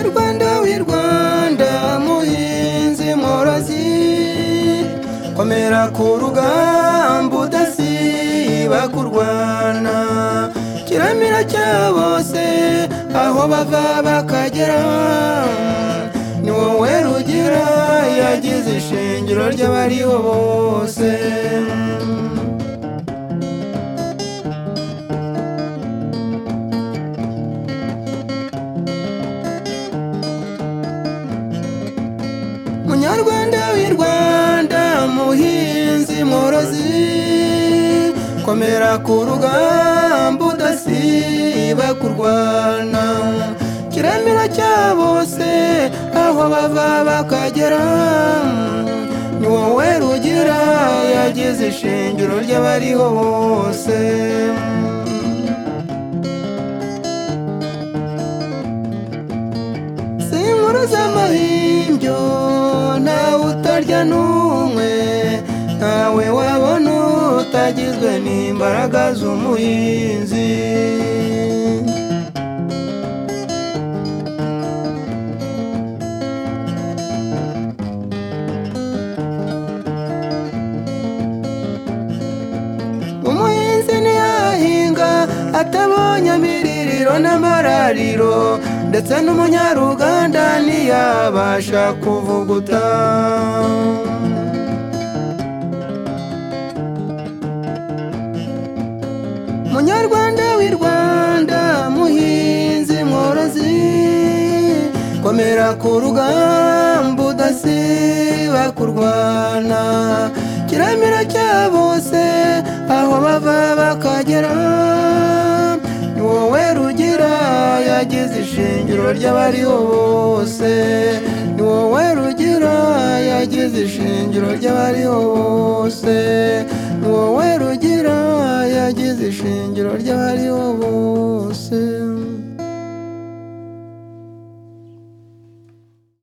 rwanda w'i rwanda muhinzi mworozi komera ku rugamba udasiba kurwana kiramira cya bose aho bava bakagera ni wowe rugira yagize ishingiro ry'abariho bose munyarwanda w'i rwanda muhinzi mworozi komera ku rugamba udasiba kurwana kiramira cya bose aho bava bakagera ni wowe rugira yagize ishingiro ry'abariho bose inkuru z'amahimbyo ntawe utarya n'umwe ntawe wabona utagizwe n'imbaraga z'umuhinzi umuhinzi ntiyahinga atabonye amiririro n'amarariro ndetse n'umunyaruganda ntiyabasha kuvuguta munyarwanda w'i rwanda muhinzi mworozi komera ku rugamba udasiba kurwana kiramira cya bose aho bava bakagera ni wowe rugira yagize ishingiro ry'abariho bose ni wowe rugira yagize ishingiro ry'abariho bose ni wowe rugira yagize ishingiro ry'abariho bose